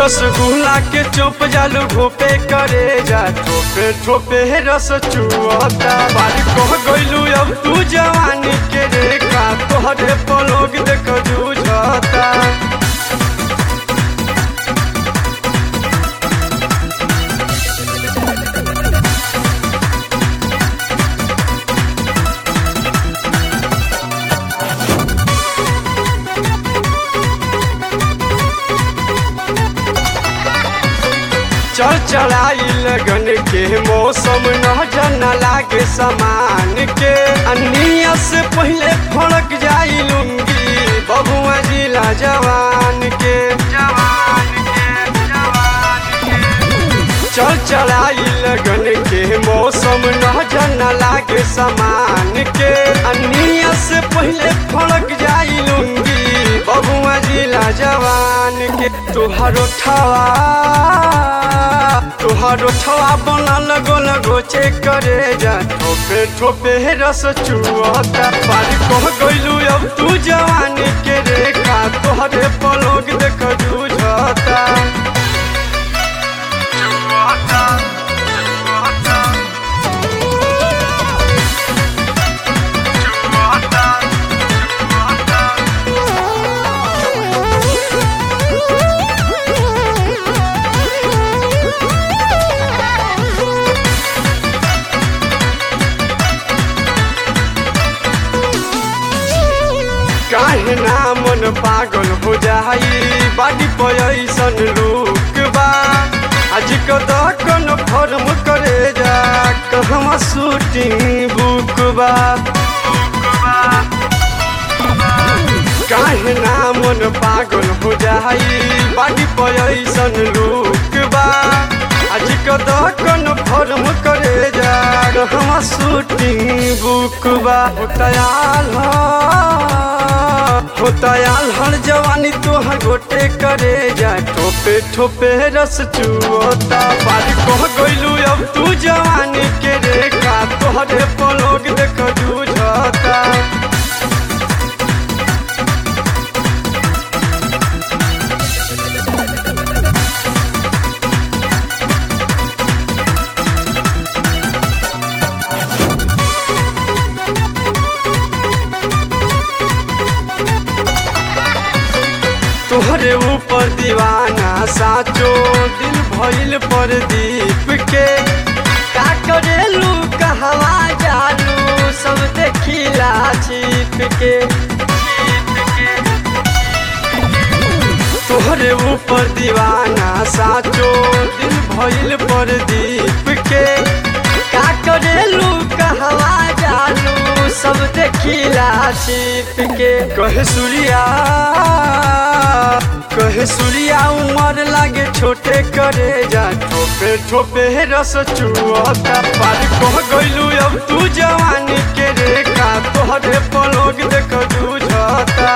रसगुल्ला के चुप जालू घोपे करे जा ठोपे ठोपे रस चुअता बारी कह गइलू अब तू जवानी के रेखा तोहरे पलोग देख जूझता चल चढ़ाई लगन के मौसम न जन लागे समान के अनिया से पहले फड़क जाई लुंगी बबुआ जिला जवान के जवान के जवान के चल चढ़ाई लगन के मौसम न जन लागे समान के अनिया से पहले फड़क जाई लुंगी बबुआ जिला जवान के तुहारो ठवा तुहारो ठवा बनल गोल गोचे करे जा ठोपे ठोपे रस चुअता पारी कह गइलू अब तू जवानी के रेखा तोहरे पलोग देख जूझता चुअता चुअता चुअता चुअता काहे ना मन पागल हो जाई बाडी पैसन लुक बा आज कदकन फर्म करे जा कहवा शूटिंग बुक बा काहे ना मन पागल हो जाई बाडी पैसन लुक बा आज कदकन फर्म करे जा कहवा शूटिंग बुक बा हो तयाल हो तयाल हर जवानी तोहर गोटे करे जा ठोपे ठोपे रस चुअता बारी कह गइलू अब तू जवानी के रेखा तोहरे पलोग देख जूझता तोहरे ऊपर दीवाना साचो दिल भइल पर दीप के का करेलू कहवा जालू सब देखिला छिप के तोहरे ऊपर दीवाना साचो दिल भइल पर दीप के का करेलू कहवा जालू सब देखिला छिप के कहे सूर्या कहे सूर्या उमर लागे छोटे करे जा ठोपे ठोपे रस चुअता पार कह गइलू अब तू जवानी के रेखा तोहरे पलोग देख जूझता